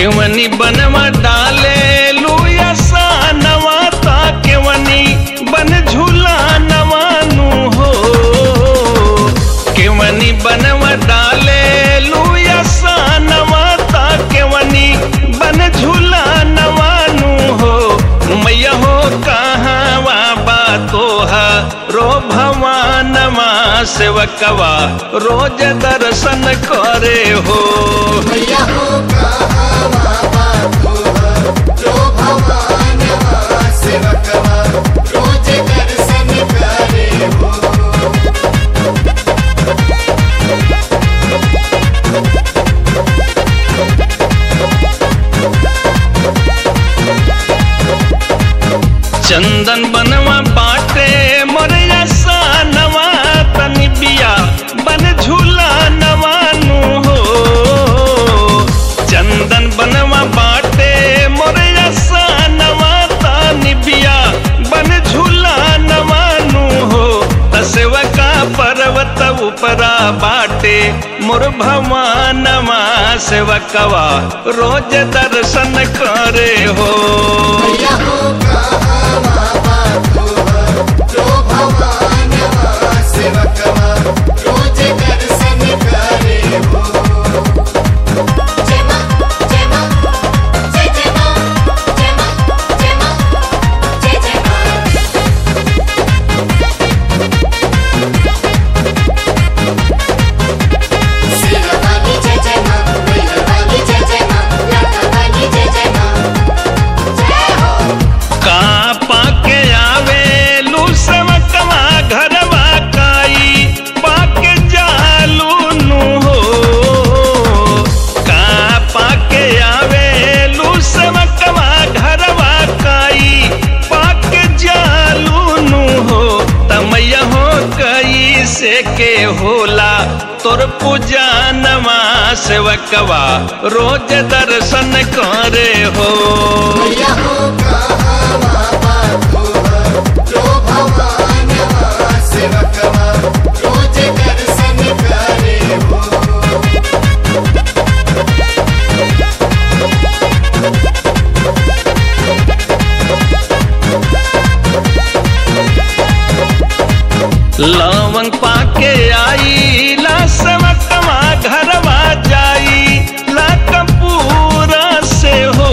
केवनी बनवा डाले लुया सा नवा ता केवनी बन झूला नवानु हो केवनी बनवा डाले लुया सा नवा ता केवनी बन झूला नवानु हो मैया हो कहाँ बा तोहा रो भवानमा सेवकवा रोज दर्शन करे हो मैया हो कहाँ बाबा रो भवानवा सेवकवा रोज दर्शन करे हो चंदन बनवा बाटे मोरया सा नवा तनि बिया बन झूला नवानु हो चंदन बनवा बाटे मोरया सा नवा तनि बिया बन झूला नवानु हो तसेवा का पर्वत उपरा बाटे मोर भवानवा सेवकवा रोज दर्शन करे हो मैया हो कहाँ बाबा रो भवानवा सेवकवा रोज दर्शन करे हो जय मां जय मां जय जय मां जय मां जय मां जय जय मां सिरवाली जय जय मां मैरवाली जय जय मां लतावाली जय जय मां जय हो का पाके आवे लूसमकवा घरवा काई पाके जालू नु हो का पाके आवे लूसमकवा घरवा काई पाके जालू नु हो तमैया हो कई से के होला तोर पूजा नमा सेवकवा रोज दर्शन करे हो मैया हो कहाँ बाबा रो भवानवा सेवकवा रोज दर्शन करे हो लवंग पाके आई ला समकवा घरवा जाई ला कपूरा से हो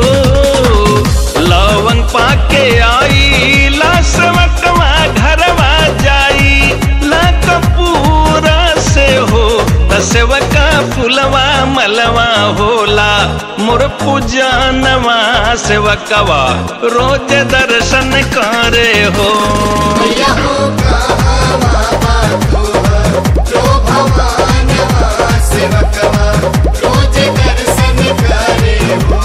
लवंग पाके आई ला समकवा घरवा जाई ला कपूरा से हो तसेवका फुलवा मलवा होला मोर पूजा नवा सेवकवा रोज दर्शन करे हो मैया हो कहाँ बाबा रो भवानवा सेवकवा रोज दर्शन करे हो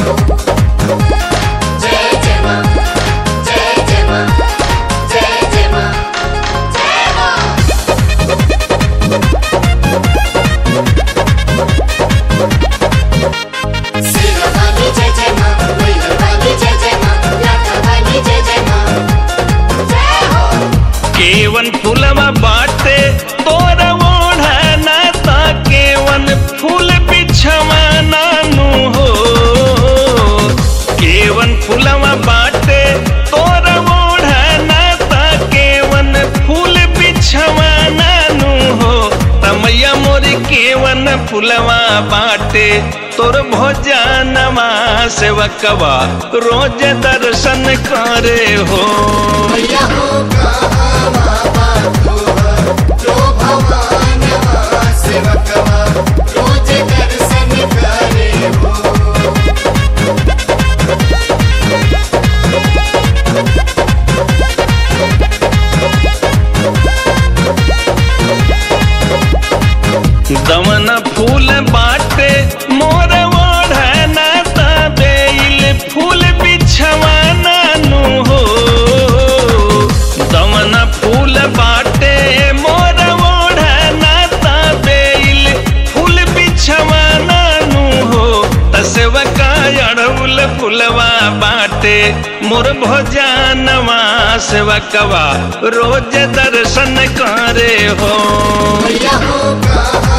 जय जय मां जय जय मां जय जय मां जय मां सिरवाली जय जय मां मैरवाली जय जय मां लतावाली जय जय मां जय हो केवन फूलवा बाटे तोर ओढ़ना ता केवन फूल बिछवा नानु हो केवन फूलवा बाटे तोर ओढ़ना ता केवन फूल बिछवा नानु हो तमैया मोर केवन फूलवा बाटे तोर भोजनवा सेवकवा रोज दर्शन करे हो मैया हो कहाँ बाबा रो भवानवा सेवकवा रोज दर्शन करे हो दमन फूल बाटे मोर ओढ़ना तबेल फूल बिछवाना नु हो दमन फूल बाटे मोर ओढ़ना तबेल फूल बिछवाना नु हो तसवका अड़उल फूलवा बाटे मोर भोजनवा सेवकवा रोज दर्शन करे हो मैया हो कहाँ